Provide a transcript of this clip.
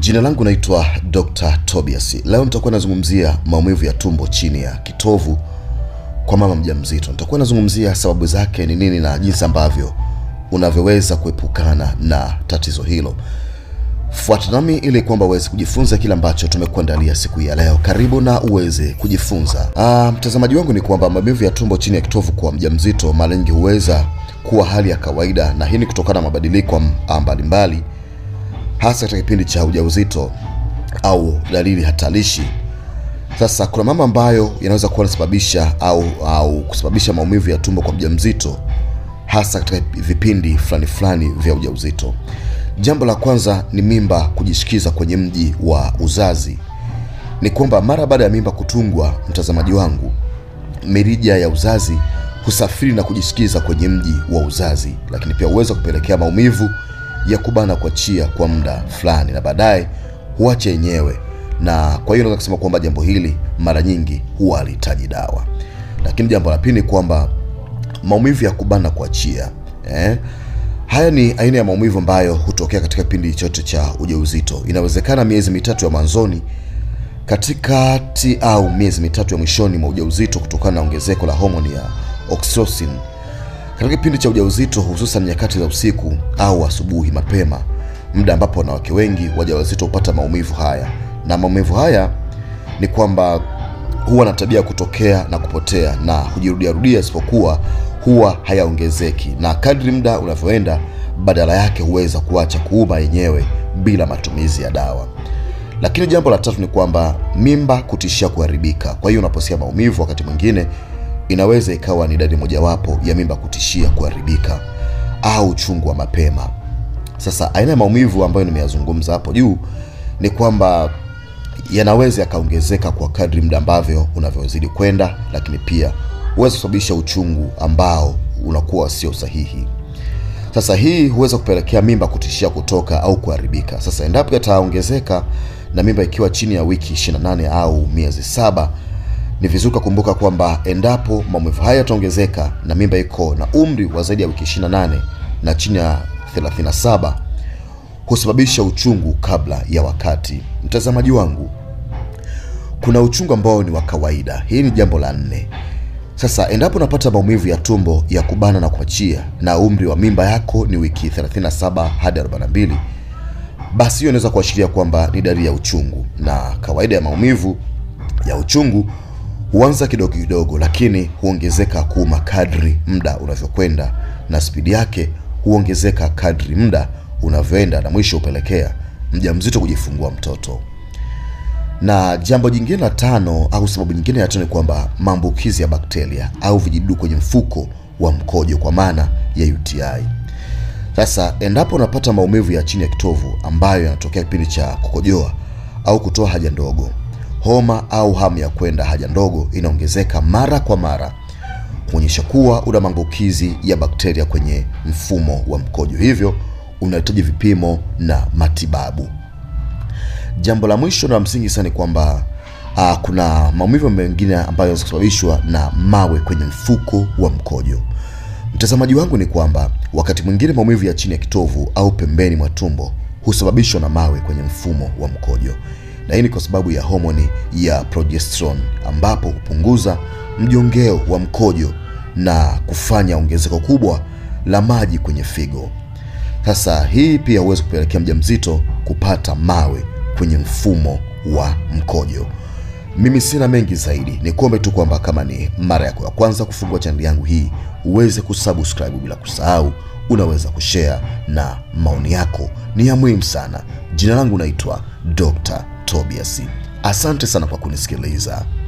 Jina langu naitwa Dr. Tobias. Leo nitakuwa nazungumzia maumivu ya tumbo chini ya kitovu kwa mama mjamzito. Nitakuwa nazungumzia sababu zake ni nini na jinsi ambavyo unavyoweza kuepukana na tatizo hilo. Fuata nami ili kwamba uweze kujifunza kile ambacho tumekuandalia siku hii ya leo. Karibu na uweze kujifunza. Ah, mtazamaji wangu ni kwamba maumivu ya tumbo chini ya kitovu kwa mjamzito mara nyingi huweza kuwa hali ya kawaida, na hii ni kutokana na mabadiliko m- mbalimbali hasa katika kipindi cha ujauzito au dalili hatarishi. Sasa kuna mambo ambayo yanaweza kuwa yanasababisha au au kusababisha maumivu ya tumbo kwa mjamzito hasa katika vipindi fulani fulani vya ujauzito. Jambo la kwanza ni mimba kujishikiza kwenye mji wa uzazi. Ni kwamba mara baada ya mimba kutungwa, mtazamaji wangu, mirija ya uzazi husafiri na kujishikiza kwenye mji wa uzazi, lakini pia huweza kupelekea maumivu ya kubana kuachia kwa muda fulani, na baadaye huacha yenyewe. Na kwa hiyo naweza kusema kwamba jambo hili mara nyingi huwa halihitaji dawa. Lakini jambo la pili ni kwamba maumivu ya kubana kuachia eh? Haya ni aina ya maumivu ambayo hutokea katika kipindi chote cha ujauzito. Inawezekana miezi mitatu ya mwanzoni, katikati au miezi mitatu ya mwishoni mwa ujauzito, kutokana na ongezeko la homoni ya oxytocin katika kipindi cha ujauzito, hususan nyakati za usiku au asubuhi mapema, muda ambapo wanawake wengi wajawazito hupata maumivu haya. Na maumivu haya ni kwamba huwa na tabia ya kutokea na kupotea na hujirudiarudia, isipokuwa huwa hayaongezeki, na kadri muda unavyoenda, badala yake huweza kuacha kuuma yenyewe bila matumizi ya dawa. Lakini jambo la tatu ni kwamba mimba kutishia kuharibika. Kwa hiyo unaposikia maumivu, wakati mwingine inaweza ikawa ni dalili mojawapo ya mimba kutishia kuharibika au uchungu wa mapema. Sasa aina ya maumivu ambayo nimeyazungumza hapo juu ni kwamba yanaweza yakaongezeka kwa kadri muda ambavyo unavyozidi kwenda, lakini pia huweza kusababisha uchungu ambao unakuwa sio sahihi. Sasa hii huweza kupelekea mimba kutishia kutoka au kuharibika. Sasa endapo yataongezeka na mimba ikiwa chini ya wiki 28 au miezi saba, ni vizuri kukumbuka kwamba endapo maumivu haya yataongezeka na mimba iko na umri wa zaidi ya wiki 28 na chini ya 37 husababisha uchungu kabla ya wakati. Mtazamaji wangu, kuna uchungu ambao ni wa kawaida. Hii ni jambo la nne. Sasa endapo unapata maumivu ya tumbo ya kubana na kuachia na umri wa mimba yako ni wiki 37 hadi 42, basi hiyo inaweza kuashiria kwamba ni dalili ya uchungu, na kawaida ya maumivu ya uchungu huanza kidogo kidogo, lakini huongezeka kuuma kadri muda unavyokwenda, na spidi yake huongezeka kadri muda unavyoenda, na mwisho hupelekea mjamzito kujifungua mtoto. Na jambo jingine la tano au sababu nyingine ya tano ni kwamba maambukizi ya bakteria au vijidudu kwenye mfuko wa mkojo kwa maana ya UTI. Sasa endapo unapata maumivu ya chini ya kitovu ambayo yanatokea kipindi cha kukojoa au kutoa haja ndogo, homa au hamu ya kwenda haja ndogo inaongezeka mara kwa mara, kuonyesha kuwa una maambukizi ya bakteria kwenye mfumo wa mkojo, hivyo unahitaji vipimo na matibabu. Jambo la mwisho na la msingi sana ni kwamba uh, kuna maumivu mengine ambayo yanaweza kusababishwa na mawe kwenye mfuko wa mkojo. Mtazamaji wangu ni kwamba wakati mwingine maumivu ya chini ya kitovu au pembeni mwa tumbo husababishwa na mawe kwenye mfumo wa mkojo, na hii ni kwa sababu ya homoni ya progesterone ambapo hupunguza mjongeo wa mkojo na kufanya ongezeko kubwa la maji kwenye figo. Sasa hii pia huwezi kupelekea mjamzito kupata mawe kwenye mfumo wa mkojo. Mimi sina mengi zaidi, ni kuombe tu kwamba kama ni mara yako ya kwanza kufungua chaneli yangu hii uweze kusubscribe, bila kusahau unaweza kushare na maoni yako ni ya muhimu sana. Jina langu naitwa Dr. Tobias. Asante sana kwa kunisikiliza.